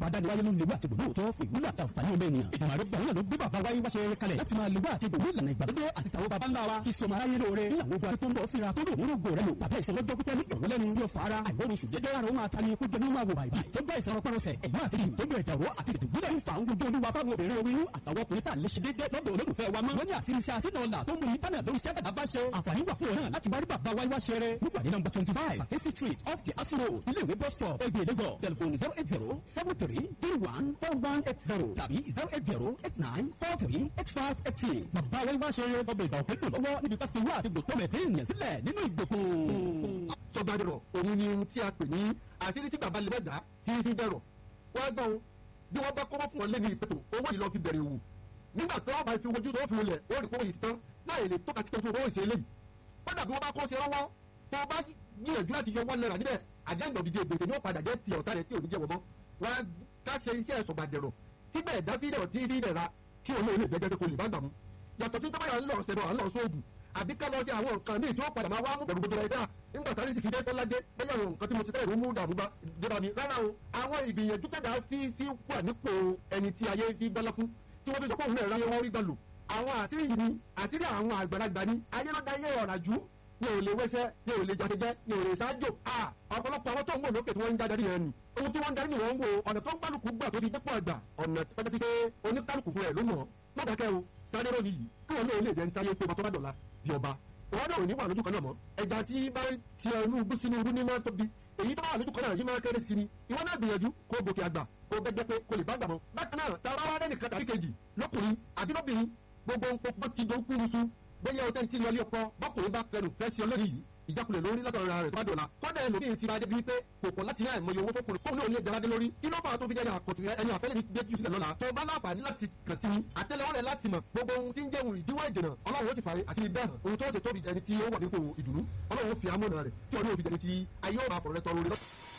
ọba dániwáyé ló ń lewó àti gbòmó tó fún ìwúlò àti àǹfààní ọmọ ènìyàn ìgbìmọ̀ àrùgbà náà ló gbé bàbá wáyé wáṣẹ kalẹ̀ láti máa lewó àti gbòmó ìlànà ìgbàlódé àti tàwọn baba ńlá wa kí sọmọ aráyé lóore ní àwọn ogun tó ń bọ̀ fira tó lò nínú ògo rẹ lò tàbí ìṣẹ́ lọ́jọ́ pípẹ́ ní ìrọ̀lẹ́nu yóò fara àìwọ́run sùn dédé ara òun àtàní kó jẹ́ ní máa wò bàìbà tó bá ìṣẹ́ ọpẹ́rọsẹ̀ ẹ̀yìn àti ìtọ́jú ẹ̀dàrọ́ àti ìdùgbúlẹ̀ ń fa ń gbójú olúwa fáwọn obìnrin oyún àtàwọn ọkùnrin tá a lè ṣe déédéé lọ́dọ̀ olólùfẹ́ wa mọ́. wọ́n ní àṣírí iṣẹ́ àṣínà ọ̀la tó ń mú ìtànà lórí iṣẹ́ bàbá ṣe. àǹfààní wà fún ọ náà láti wá rí bàbá wáyé wá ṣeré. nígbà ní nọ́mbà twenty five Akesi street off the Asuro ilé ìwé bus stop ẹgbẹ́ Lagos telephone zero eight zero seven three three one four one eight zero tàbí zero eight zero eight nine four three eight five eight six. bàbá wáyé wá ṣeré ọbẹ̀ ìgbà òkè lò lọ́wọ́ níbi ká fi wá àti gbòtọ́ mẹ́tẹ́ ènìyàn sílẹ̀ nínú ìgbèkùn. sọgbàdìrọ̀ òun ni ohun tí a pè ní àṣírí tí bàbá lè bẹ́ẹ̀ tí fi bẹ̀rọ̀ wọ́n gbọ́ ohun bí wọ́n bá kọ́wọ́ fún ọ lé ní ìpètò owó yìí lọ fi bẹ̀rẹ̀ wù nígbà tó bá fi wojú tó fi wọlé ó rí kówó yìí tán láì lè tọ́ka sí pé owó ìṣe eléyìí kódà bí wọ́n bá kọ́ sí ọwọ́ tó bá gbìyànjú láti yọ one naira níbẹ̀ àjẹ́gbọ̀n dídé gbèsè ní ó padà jẹ́ ti ọ̀tá rẹ̀ tí ò ní jẹ́ wọ́n wọ́n ká ṣe iṣẹ́ sọ̀gbàdẹ̀rọ̀ tí bẹ́ẹ̀ dá fídẹ̀ tí fídẹ̀ ra kí òun lè jẹ́jẹ́ pé kò lè bá gbà mú yàtọ̀ tí tọ́bàyà ń lọ ṣẹ̀rọ̀ à ń lọ sóògùn àbí ká lọ sí àwọn nǹkan míì tí ó padà máa wá mú pẹ̀lú gbogbo ẹ̀dá nígbà tá a rí sì kí dé tọ́ládé bẹ́ẹ̀ àwọn nǹkan tí mo ti tẹ́lẹ̀ ló mú dàrú bá débà mi rárá o àwọn ìgbìyànjú tẹ̀dá fi fi wà nípò ẹni tí ayé fi gbọ́lá fún tí wọ́n fi sọ pé òun náà ráyé wọ́n rí gbà lò àwọn àṣírí yìí ni àṣírí àwọn àgbàlagbà ni ayé ló dáyé ọ̀ràjú ní ò lè wẹ́sẹ́ ní ò lè jàṣẹjẹ́ ní ò lè ṣáájò à ọ̀pọ̀lọpọ̀ àwọn tó ń wò lókè tí wọ́n ń jáde yẹn ni ohun tí wọ́n ń darí ni wọ́n ń wo ọ̀nà tó ń kálukú gbà tó di dépò àgbà ọ̀nà tí pẹ́ẹ́sì pé oníkálukú fún ẹ̀ ló mọ̀ lọ́dàkẹ́ o sáré rò nìyí káwọn náà lè jẹ́ ń táyé pé ọba tó bá dọ̀la bí ọba òun náà ò ní wà lójú kan náà mọ́ ẹja tí bá ti ẹnu gbú sínú irú ní máa tóbi èyí tó wà lójú kan náà yìí máa kéré sí ni ìwọ náà gbìyànjú kó gòkè àgbà kó bẹ́gbẹ́ pé kó lè bá gbà mọ́ bákan náà tá a bá wá lẹ́nìkan tàbí kejì lọ́kùnrin àbí lóbìnrin gbogbo ń pọ́ ti do kúrusu bóyá o tẹ́ntì lọ ilé ọkọ bọ́kùnrin bá fẹnu fẹ́ sí ọlọ́rin yìí ìjákulẹ̀ lórí látọ̀rọ̀ rẹ̀ tó bá dọ̀la kọ́dà ẹlòmíì ti ra débi wípé kò pọ̀ láti ní àìmọye owó fọkùnrin kóun náà lè jáde lórí kí ló fà á tó fi jẹ́ àkọ̀tún ẹni àfẹ́lẹ́ ní gbé jù sílẹ̀ lọ́la tó bá láǹfààní láti kàn sí àtẹ́lẹwọ́ rẹ̀ láti mọ̀ gbogbo ohun tí ń jẹ́ ohun ìdíwọ́ ìdènà ọlọ́run ó sì fàáyé àti bẹ́ẹ̀ hàn ohun tó ṣe tóbi ẹni tí ó wà nípò ìdùnnú ọlọ́run ó fi amúnà rẹ̀ tí ọdún òfin ẹni tí ayé ó máa fọ̀rọ̀ rẹ̀ tọrọ rẹ̀